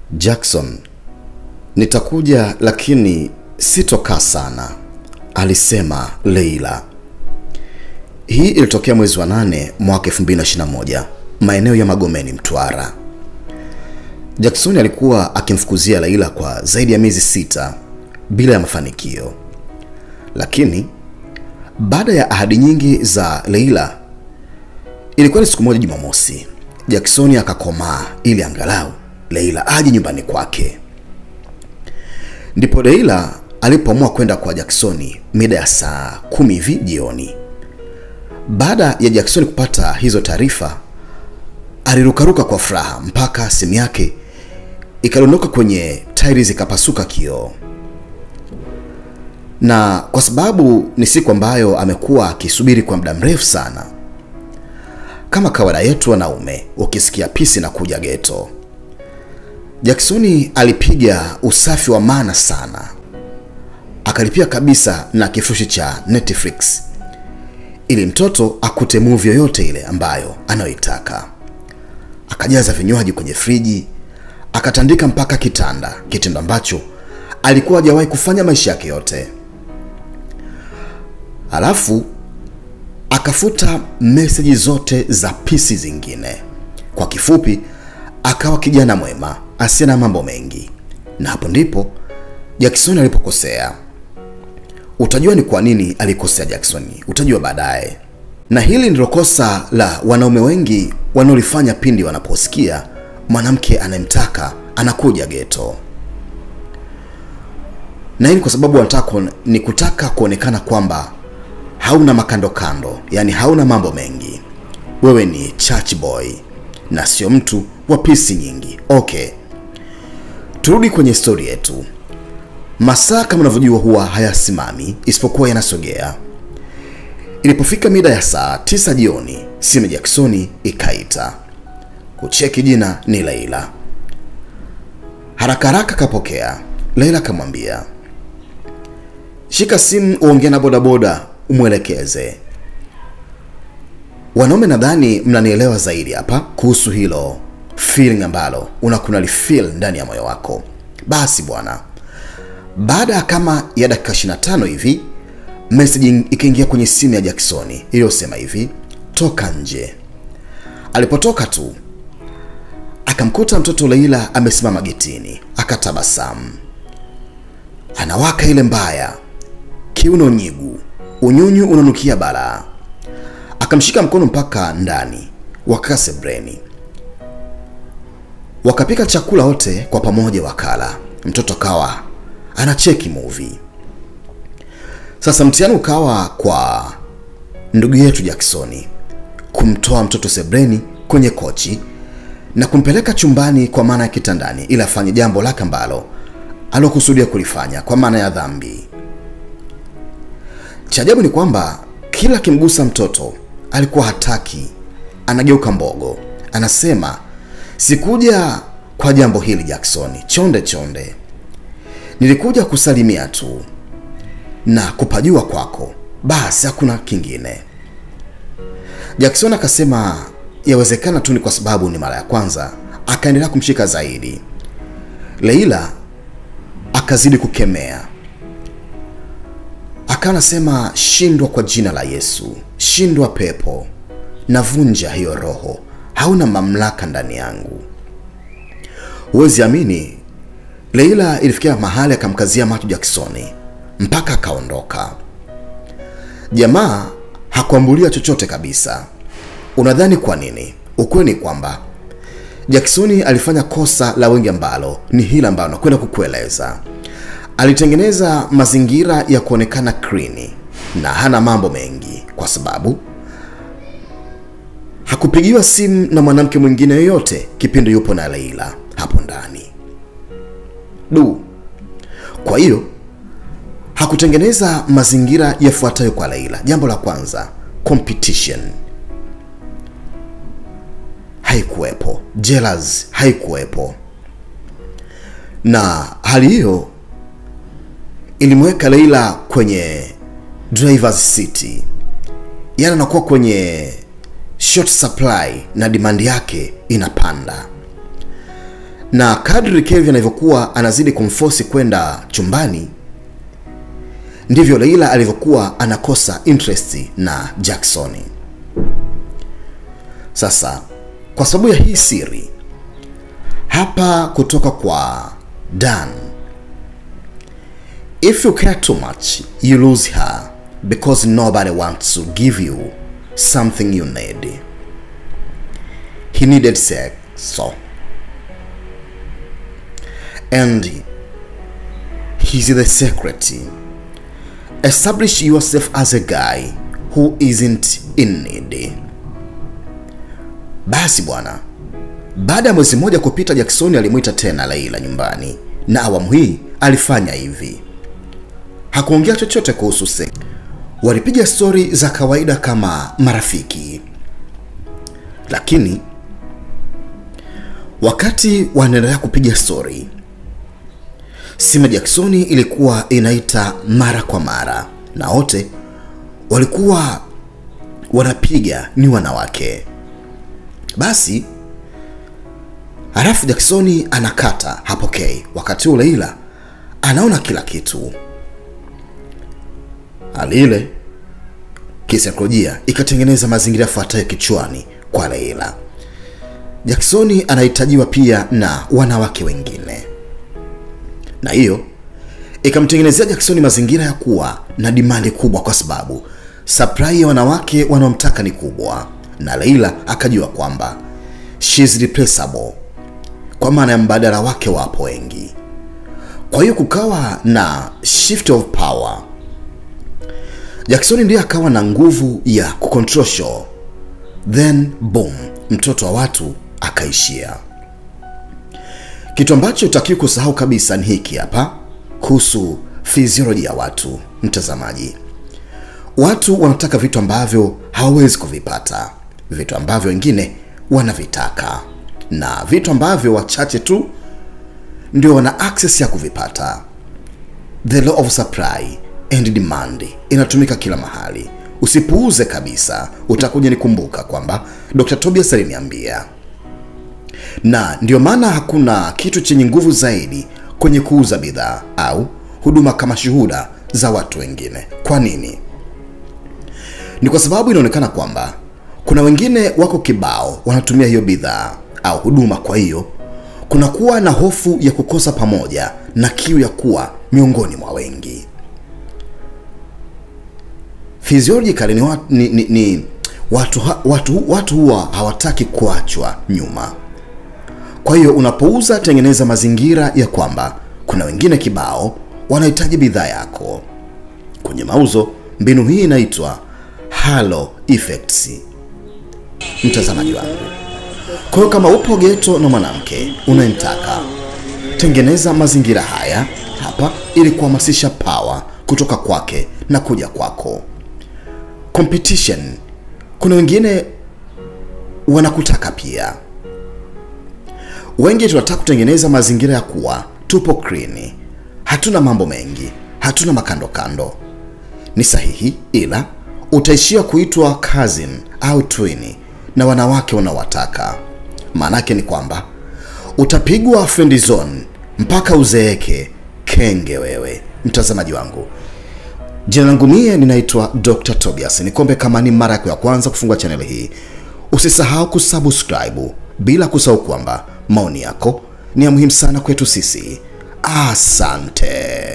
Jackson, nitakuja lakini sitokaa sana, alisema Leila. Hii ilitokea mwezi wa nane mwaka 2021 maeneo ya Magomeni, Mtwara. Jackson alikuwa akimfukuzia Leila kwa zaidi ya miezi sita bila ya mafanikio, lakini baada ya ahadi nyingi za Leila, ilikuwa ni siku moja Jumamosi, Jackson akakomaa ili angalau Leila aje nyumbani kwake. Ndipo Leila alipoamua kwenda kwa Jackson mida ya saa kumi hivi jioni. Baada ya Jackson kupata hizo taarifa, alirukaruka kwa furaha mpaka simu yake ikadondoka kwenye tairi zikapasuka kioo. Na kwa sababu ni siku ambayo amekuwa akisubiri kwa muda mrefu sana, kama kawaida yetu wanaume, ukisikia pisi na kuja geto, Jacksoni alipiga usafi wa maana sana, akalipia kabisa na kifurushi cha Netflix ili mtoto akute movie yoyote ile ambayo anayoitaka. Akajaza vinywaji kwenye friji, akatandika mpaka kitanda, kitendo ambacho alikuwa hajawahi kufanya maisha yake yote. Alafu akafuta meseji zote za pisi zingine. Kwa kifupi, akawa kijana mwema asiye na mambo mengi, na hapo ndipo Jackson alipokosea. Utajua ni kwa nini alikosea Jackson, utajua baadaye. Na hili ndilo kosa la wanaume wengi wanaolifanya pindi wanaposikia mwanamke anayemtaka anakuja geto, na hii ni kwa sababu wanataka kuone- ni kutaka kuonekana kwamba hauna makando kando, yani hauna mambo mengi, wewe ni church boy na sio mtu wa pisi nyingi. Okay, turudi kwenye stori yetu. Masaa kama unavyojua huwa hayasimami isipokuwa yanasogea. Ilipofika mida ya saa tisa jioni, simu ya Jacksoni ikaita. Kucheki jina ni Leila. Haraka haraka kapokea. Leila akamwambia, shika simu uongee na bodaboda umwelekeze. Wanaume nadhani mnanielewa zaidi hapa kuhusu hilo feeling ambalo unakuna lifeel ndani ya moyo wako. Basi bwana, baada ya kama ya dakika 25 hivi message ikaingia kwenye simu ya Jacksoni iliyosema hivi, toka nje. Alipotoka tu akamkuta mtoto Leila amesimama getini, akatabasamu. Anawaka ile mbaya, kiuno nyigu, unyunyu unanukia balaa. Akamshika mkono mpaka ndani, wakakaa sebreni, wakapika chakula wote kwa pamoja, wakala. Mtoto kawa anacheki movie. Sasa mtihani ukawa kwa ndugu yetu Jacksoni kumtoa mtoto sebreni kwenye kochi na kumpeleka chumbani kwa maana ya kitandani, ili afanye jambo lake ambalo alokusudia kulifanya kwa maana ya dhambi. Cha ajabu ni kwamba kila akimgusa mtoto alikuwa hataki, anageuka mbogo, anasema sikuja kwa jambo hili Jacksoni, chonde chonde, nilikuja kusalimia tu na kupajua kwako, basi hakuna kingine. Jackson akasema yawezekana tu ni kwa sababu ni mara ya kwanza, akaendelea kumshika zaidi. Leila akazidi kukemea, akawa anasema shindwa kwa jina la Yesu, shindwa pepo, navunja hiyo roho, hauna mamlaka ndani yangu. Huwezi amini, Leila ilifikia mahali akamkazia macho Jacksoni mpaka akaondoka. Jamaa hakuambulia chochote kabisa. Unadhani kwa nini? Ukweli ni kwamba Jacksoni alifanya kosa la wengi ambalo ni hili ambalo nakwenda kukueleza. Alitengeneza mazingira ya kuonekana clean na hana mambo mengi, kwa sababu hakupigiwa simu na mwanamke mwingine yoyote kipindi yupo na Leila hapo ndani. Du, kwa hiyo hakutengeneza mazingira yafuatayo kwa Leila. Jambo la kwanza, competition haikuwepo, jealous haikuwepo, na hali hiyo ilimweka Leila kwenye driver's seat, yaani anakuwa kwenye short supply na demand yake inapanda. na kadri Kevin alivyokuwa anazidi kumfosi kwenda chumbani ndivyo Leila alivyokuwa anakosa interest na Jackson. Sasa kwa sababu ya hii siri hapa kutoka kwa Dan, if you care too much you lose her because nobody wants to give you something you need. He needed sex, so and he's the secret. Establish yourself as a guy who isn't in need. Basi bwana, baada ya mwezi mmoja kupita, Jackson alimwita tena Leila nyumbani, na awamu hii alifanya hivi. Hakuongea chochote kuhusu sex. Walipiga stori za kawaida kama marafiki, lakini wakati wanaendelea kupiga stori, simu ya Jackson ilikuwa inaita mara kwa mara, na wote walikuwa wanapiga ni wanawake. Basi halafu Jackson anakata, hapokei. Wakati huu Leila anaona kila kitu. Hali ile kisaikolojia ikatengeneza mazingira yafuatayo kichwani kwa Leila. Jackson anahitajiwa pia na wanawake wengine, na hiyo ikamtengenezea Jackson mazingira ya kuwa na dimandi kubwa, kwa sababu supply ya wanawake wanaomtaka ni kubwa, na Leila akajua kwamba she's replaceable, kwa maana ya mbadala wake wapo wengi. Kwa hiyo kukawa na shift of power. Jackson ndiye akawa na nguvu ya kucontrol show, then boom, mtoto wa watu akaishia. Kitu ambacho utakiwa kusahau kabisa ni hiki hapa kuhusu physiology ya watu. Mtazamaji, watu wanataka vitu ambavyo hawawezi kuvipata, vitu ambavyo wengine wanavitaka, na vitu ambavyo wachache tu ndio wana access ya kuvipata. The law of supply and demand inatumika kila mahali. Usipuuze kabisa, utakuja nikumbuka kwamba Dr. Tobias aliniambia, na ndio maana hakuna kitu chenye nguvu zaidi kwenye kuuza bidhaa au huduma kama shuhuda za watu wengine. Kwa nini? Ni kwa sababu inaonekana kwamba kuna wengine wako kibao wanatumia hiyo bidhaa au huduma, kwa hiyo kunakuwa na hofu ya kukosa pamoja na kiu ya kuwa miongoni mwa wengi. Physiologically ni, wa, ni, ni, ni watu, ha, watu, watu huwa hawataki kuachwa nyuma. Kwa hiyo unapouza, tengeneza mazingira ya kwamba kuna wengine kibao wanahitaji bidhaa yako. Kwenye mauzo, mbinu hii inaitwa halo effects. Mtazamaji wangu, kwa hiyo kama upo geto na mwanamke unayemtaka, tengeneza mazingira haya hapa ili kuhamasisha power kutoka kwake na kuja kwako. Competition, kuna wengine wanakutaka pia. Wengi tunataka kutengeneza mazingira ya kuwa tupo clean, hatuna mambo mengi, hatuna makando kando. Ni sahihi, ila utaishia kuitwa cousin au twin na wanawake wanaowataka. Maanake ni kwamba utapigwa friend zone mpaka uzeeke kenge wewe. Mtazamaji wangu, jina langu mie ninaitwa Dr. Tobias. Nikombe kama ni mara yako ya kwanza kufungua chaneli hii, usisahau kusubscribe, bila kusahau kwamba maoni yako ni ya muhimu sana kwetu sisi. Asante.